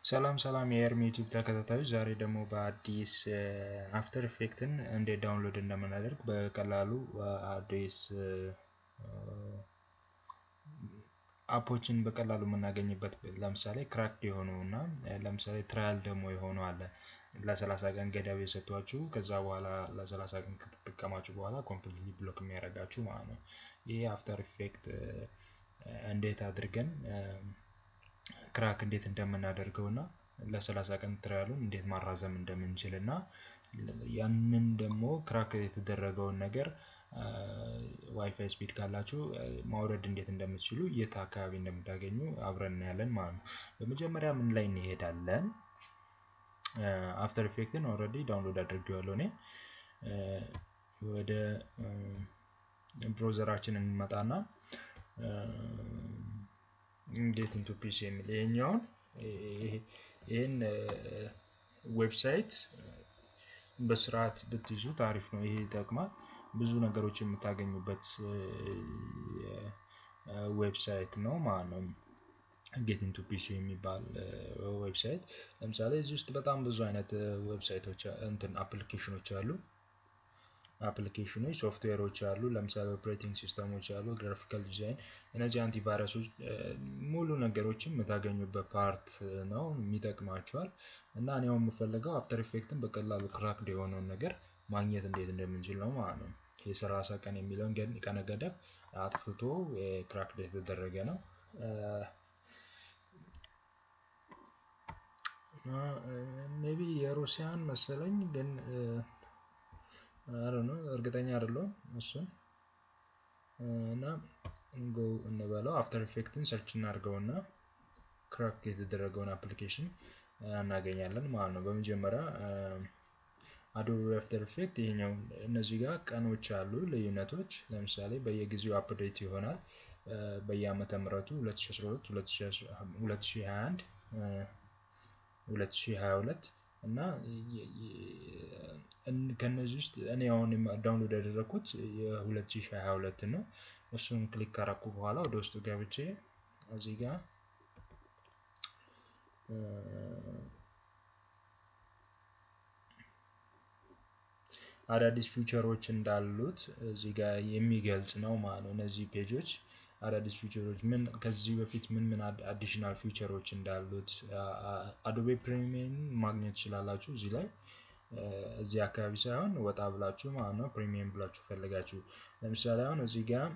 ሰላም ሰላም የኤርሚ ዩቲዩብ ተከታታዮች፣ ዛሬ ደግሞ በአዲስ አፍተር ኢፌክትን እንዴት ዳውንሎድ እንደምናደርግ በቀላሉ አዲስ አፖችን በቀላሉ የምናገኝበት ለምሳሌ ክራክድ የሆኑ እና ለምሳሌ ትራያል ደግሞ የሆኑ አለ ለሰላሳ ቀን ገደብ የሰጧችሁ ከዛ በኋላ ለሰላሳ ቀን ከተጠቀማችሁ በኋላ ኮምፕሊትሊ ብሎክ የሚያደርጋችሁ ማለት ነው። ይህ አፍተር ኢፌክት እንዴት አድርገን ክራክ እንዴት እንደምናደርገው እና ለሰላሳ ቀን ትራያሉን እንዴት ማራዘም እንደምንችል እና ያንን ደግሞ ክራክ የተደረገውን ነገር ዋይፋይ ስፒድ ካላችሁ ማውረድ እንዴት እንደምትችሉ የት አካባቢ እንደምታገኙ አብረን እናያለን ማለት ነው። በመጀመሪያ ምን ላይ እንሄዳለን? አፍተር ኢፌክትን ኦልሬዲ ዳውንሎድ አድርጌዋለሁ እኔ ወደ ብሮዘራችን እንመጣና ጌት ኢንቱ ፒሲ የሚል ይሄኛውን ይህን ዌብሳይት በስርዓት ብትይዙት አሪፍ ነው። ይሄ ይጠቅማል። ብዙ ነገሮች የምታገኙበት ዌብሳይት ነው ማለት ነው። ጌት ኢንቱ ፒሲ የሚባል ዌብሳይት ለምሳሌ እዚህ ውስጥ በጣም ብዙ አይነት ዌብሳይቶች እንትን አፕሊኬሽኖች አሉ። አፕሊኬሽኖች ሶፍትዌሮች አሉ። ለምሳሌ ኦፕሬቲንግ ሲስተሞች አሉ፣ ግራፊካል ዲዛይን፣ እነዚህ አንቲቫይረሶች ሙሉ ነገሮችን የምታገኙበት ፓርት ነው፣ የሚጠቅማቸዋል። እና እኔ የምፈልገው አፍተር ኢፌክትን በቀላሉ ክራክድ የሆነውን ነገር ማግኘት እንዴት እንደምንችል ነው ማለት ነው። የሰላሳ ቀን የሚለውን ቀነ ገደብ አጥፍቶ ክራክድ የተደረገ ነው። ሜቢ የሩሲያን መሰለኝ ግን አረ ነው እርግጠኛ አይደለሁም እሱን እና ጎ እንበለው አፍተር ኢፌክትን ሰርች እናድርገውና ክራክ የተደረገውን አፕሊኬሽን እናገኛለን ማለት ነው። በመጀመሪያ አዶቤ አፍተር ኢፌክት ይሄኛው እነዚህ ጋር ቀኖች አሉ ልዩነቶች። ለምሳሌ በየጊዜው አፕዴት ይሆናል። በየአመተ ምህረቱ 2012፣ 2021፣ 2022 እና ከነዚህ ውስጥ እኔ አሁን ዳውንሎድ ያደረኩት የ2022 ነው። እሱን ክሊክ ካረኩ በኋላ ወደ ውስጡ ገብቼ እዚህ ጋር አዳዲስ ፊውቸሮች እንዳሉት እዚህ ጋር የሚገልጽ ነው ማለት ነው። እነዚህ ፔጆች አዳዲስ ፊውቸሮች ምን ከዚህ በፊት ምን ምን አዲሽናል ፊውቸሮች እንዳሉት አዶቤ ፕሪሚየም ማግኘት ትችላላችሁ እዚህ ላይ እዚህ አካባቢ ሳይሆን ወጣ ብላችሁ ማለት ነው። ፕሪሚየም ብላችሁ ፈልጋችሁ ለምሳሌ አሁን እዚህ ጋር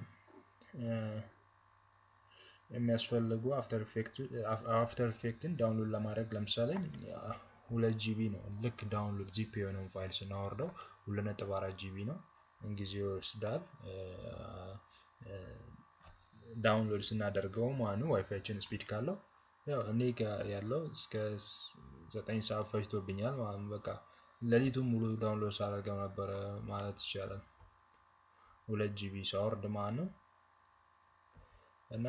የሚያስፈልጉ አፍተር ኢፌክትን ዳውንሎድ ለማድረግ ለምሳሌ ሁለት ጂቢ ነው። ልክ ዳውንሎድ ዚፕ የሆነውን ፋይል ስናወርደው ሁለት ነጥብ አራት ጂቢ ነው። ጊዜ ይወስዳል ዳውንሎድ ስናደርገው ማኑ ዋይፋይችን ስፒድ ካለው ያው እኔ ጋር ያለው እስከ ዘጠኝ ሰዓት ፈጅቶብኛል ማለት በቃ ሌሊቱን ሙሉ ዳውንሎድ ሳደርገው ነበረ ማለት ይቻላል። ሁለት ጂቢ ሳወርድ ማለት ነው እና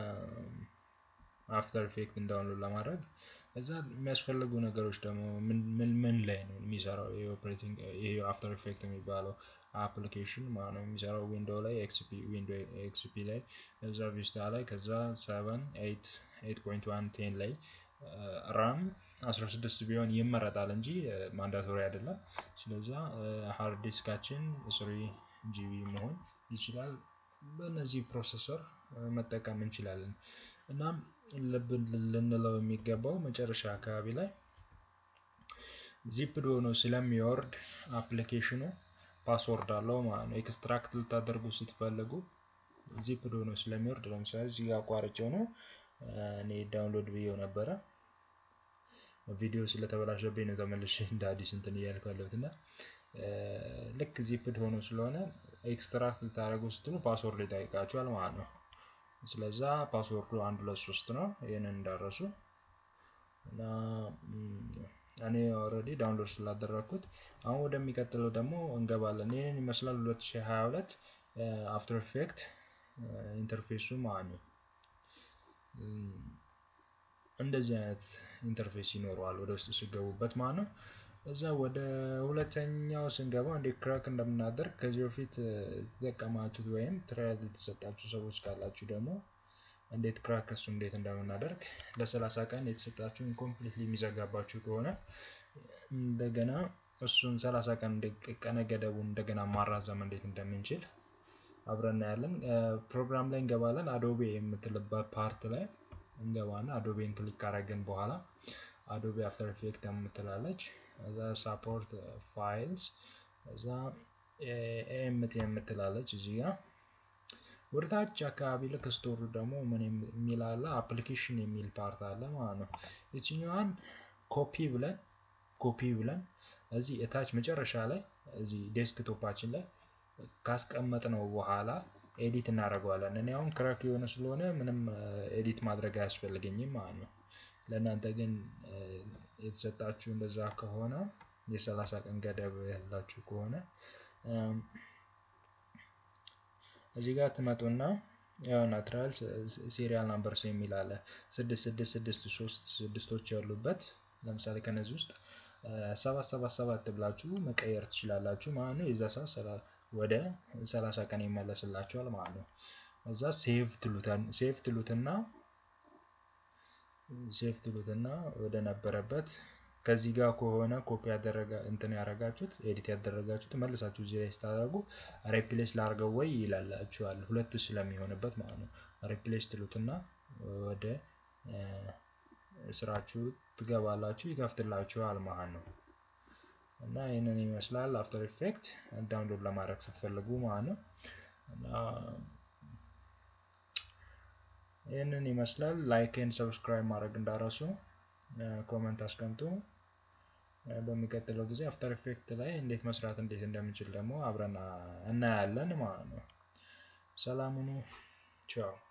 አፍተር ኢፌክትን ዳውንሎድ ለማድረግ እዛ የሚያስፈልጉ ነገሮች ደግሞ ምን ምን ላይ ነው የሚሰራው የኦፕሬቲንግ ይሄ አፍተር ኢፌክት የሚባለው አፕሊኬሽን ማለት ነው የሚሰራው ዊንዶ ላይ ኤክስፒ ዊንዶ ኤክስፒ ላይ እዛ ቪስታ ላይ ከዛ 7 8 8.1 10 ላይ ራም 16 ቢሆን ይመረጣል እንጂ ማንዳቶሪ አይደለም። ስለዛ ሃርድ ዲስካችን ስሪ ጂቢ መሆን ይችላል። በእነዚህ ፕሮሰሰር መጠቀም እንችላለን። እናም ልብ ልንለው የሚገባው መጨረሻ አካባቢ ላይ ዚፕድ ሆኖ ስለሚወርድ አፕሊኬሽኑ ፓስወርድ አለው ማለት ነው። ኤክስትራክት ልታደርጉ ስትፈልጉ ዚፕድ ሆኖ ስለሚወርድ ለምሳሌ እዚህ አቋርጬው ነው እኔ ዳውንሎድ ብዬው ነበረ። ቪዲዮ ስለተበላሸብኝ ነው ተመልሼ እንደ አዲስ እንትን እያልኩ ያለሁት እና ልክ ዚፕድ ሆኖ ስለሆነ ኤክስትራክት ልታደርጉ ስትሉ ፓስወርድ ይጠይቃችኋል ማለት ነው። ስለዛ ፓስወርዱ አንድ ሁለት ሶስት ነው። ይህንን እንዳረሱ እና እኔ ኦልሬዲ ዳውንሎድ ስላደረግኩት አሁን ወደሚቀጥለው ደግሞ እንገባለን። ይህንን ይመስላል 2022 አፍተር ኢፌክት ኢንተርፌሱ ማለት ነው። እንደዚህ አይነት ኢንተርፌስ ይኖረዋል ወደ ውስጥ ሲገቡበት ማለት ነው። እዛ ወደ ሁለተኛው ስንገባ እንዴት ክራክ እንደምናደርግ ከዚህ በፊት የተጠቀማችሁት ወይም ትራያል የተሰጣችሁ ሰዎች ካላችሁ ደግሞ እንዴት ክራክ እሱ እንዴት እንደምናደርግ ለ30 ቀን የተሰጣችሁን ኮምፕሊትሊ የሚዘጋባችሁ ከሆነ እንደገና እሱን 30 ቀን ቀነ ገደቡን እንደገና ማራዘም እንዴት እንደምንችል አብረን እናያለን። ፕሮግራም ላይ እንገባለን። አዶቤ የምትልበት ፓርት ላይ እንገባና አዶቤን ክሊክ ካረግን በኋላ አዶቤ አፍተር ኢፌክት የምትላለች እዛ ሳፖርት ፋይልስ እዛ ኤምቲ የምትላለች እዚህ ጋር ወደታች አካባቢ ልክ ስቶሩ ደግሞ ምን የሚል አለ አፕሊኬሽን የሚል ፓርት አለ ማለት ነው። የትኛዋን ኮፒ ብለን ኮፒ ብለን እዚህ እታች መጨረሻ ላይ እዚህ ዴስክቶፓችን ላይ ካስቀመጥ ነው በኋላ ኤዲት እናደርገዋለን። እኔ አሁን ክራክ የሆነ ስለሆነ ምንም ኤዲት ማድረግ አያስፈልገኝም ማለት ነው። ለእናንተ ግን የተሰጣችሁ እንደዛ ከሆነ የሰላሳ ቀን ገደብ ያላችሁ ከሆነ እዚህ ጋር ትመጡና ያው ናትራል ሲሪያል ናምበርስ የሚል አለ ስድስት ስድስት ስድስት ሶስት ስድስቶች ያሉበት ለምሳሌ ከነዚህ ውስጥ ሰባት ሰባት ሰባት ብላችሁ መቀየር ትችላላችሁ ማለት ነው። የዛ ሰዓት ወደ ሰላሳ ቀን ይመለስላችኋል ማለት ነው። እዛ ሴቭ ትሉታል ሴቭ ትሉትና ሴቭ ትሉትና ወደ ነበረበት ከዚህ ጋር ከሆነ ኮፒ ያደረጋ እንትን ያደረጋችሁት ኤዲት ያደረጋችሁት መልሳችሁ እዚህ ላይ ስታደርጉ ሬፕሌስ ላርገው ወይ ይላላችኋል። ሁለት ስለሚሆንበት ማለት ነው። ሬፕሌስ ትሉትና ወደ ስራችሁ ትገባላችሁ፣ ይከፍትላችኋል ማለት ነው። እና ይህንን ይመስላል አፍተር ኢፌክት ዳውንሎድ ለማድረግ ስትፈልጉ ማለት ነው። እና ይህንን ይመስላል። ላይክን ሰብስክራይብ ማድረግ እንዳረሱ፣ ኮመንት አስቀምጡ። በሚቀጥለው ጊዜ አፍተር ኢፌክት ላይ እንዴት መስራት እንዴት እንደምንችል ደግሞ አብረን እናያለን ማለት ነው። ሰላም ሁኑ። ቻው